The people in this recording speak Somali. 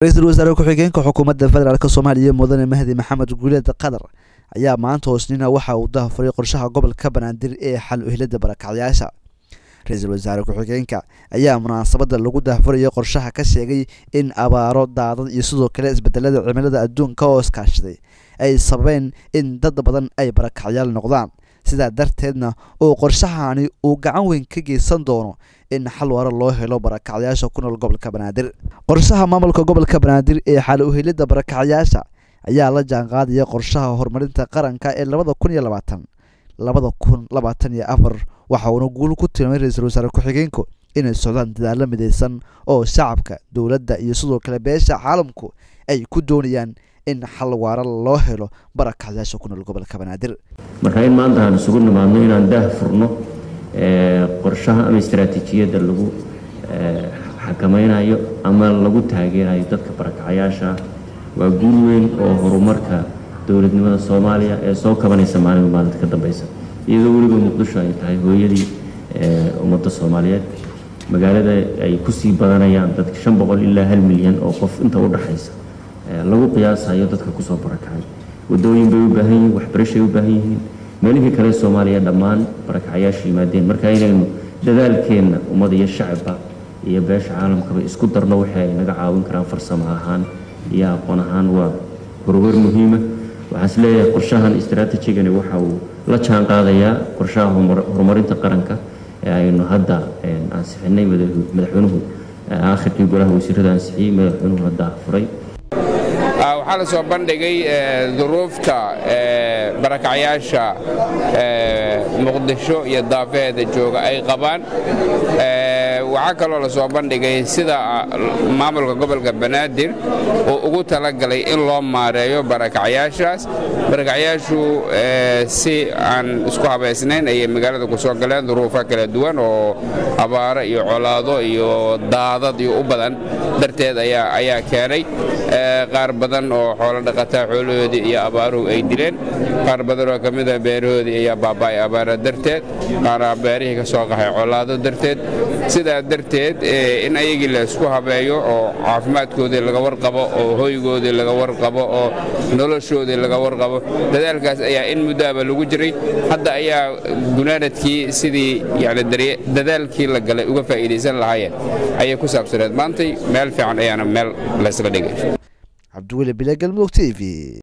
ra-iisul wasaare ku-xigeenka xukuumadda federaalk soomaaliya mudane mahdi maxamed guuleed qatar ayaa maanta hoosnina waxa uu dahafuray qorshaha gobolka banaadir ee xal uhilada barakacyaasha ra-iisul wasaare ku-xigeenka ayaa munaasabada lagu dahafurayay qorshaha ka sheegay in abaaro daadad iyo sidoo kale isbedelada cimilada adduunka oo iskaashaday ay sababeen in dad badan ay barakacyaal noqdaan sidaa darteedna uu qorshahani uu gacan weyn ka geysan doono in xal waara loo helo barakacyaasha ku nool gobolka banaadir qorshaha maamulka gobolka banaadir ee xal uhilida barakacyaasha ayaa la jaanqaadaya qorshaha horumarinta qaranka ee labada kun iyo labaatan labada kun labaatan iyo afar waxa uuna guul ku tilmaamay ra-iisul wasaare ku-xigeenku inay socdaan dadaalo midaysan oo shacabka dowladda iyo sidoo kale beesha caalamku ay ku doonayaan in xal waara loo helo barakacyaasha ku nool gobolka banaadir marka in maanta aan isugu nimaadno inaan daah furno qorshaha ama istaraatiijiyadda lagu xakamaynayo ama lagu taageerayo dadka barakacyaasha waa guul weyn oo horumarka dowladnimada soomaaliya ee soo kabanaysa maalinba maalinta ka dambeysa iyadoo weliba muqdisho ay tahay hooyadii ummadda soomaaliyeed magaalada ay kusii badanayaan dadka shan boqol ilaa hal milyan oo qof inta u dhaxaysa lagu qiyaasayo dadka kusoo barakacay wadooyin bay u baahan yihiin waxbarashay u baahan yihiin meelihii kale soomaaliya dhammaan barakacyaasha yimaadeen marka inaynu dadaalkeenna ummad iyo shacabba iyo beesha caalamkaba isku darno waxay ay naga caawin karaan farsamo ahaan iyo aqoon ahaan waa horumar muhiima waxaan is leeyahay qorshahan istaraatijigani waxa uu la jaan qaadayaa qorshaha horumarinta qaranka ee aynu hadda ansixinay madaxweynuhu aakhirkii golaha wasiirada ansixiyey madaxweynuhu hadda furay waxaa la soo bandhigay duruufta barakacyaasha muqdisho iyo daafeheeda jooga ay qabaan waxaa kaloo la soo bandhigay sida maamulka gobolka banaadir uu ugu talagalay in loo maareeyo barakacyaashaas barakacyaashu si aan isku habaysnayn ayay magaalada ku soo galeen duruufo kala duwan oo abaaro iyo colaado iyo daadad iyo u badan darteed ayaa keenay qaar badan oo xoolo dhaqataa xoolahoodii iyo abaaruhu ay dileen qaar badan oo ka mida beerahoodii ayaa baaba'ay abaara darteed qaara beerihii ka soo qaxay colaado darteed sidaa darteed in ayagii la isku habeeyo oo caafimaadkoodii laga warqabo oo hoygoodii laga warqabo oo noloshoodii laga warqabo dadaalkaas ayaa in muddoaba lagu jiray hadda ayaa gunaanadkii sidii yani dadaalkii la galay uga faa'iidaysan lahaayeen ayay ku saabsaneed maantay meel fiican ayaana meel laysla dhigay cabdiweli bile galmudug t v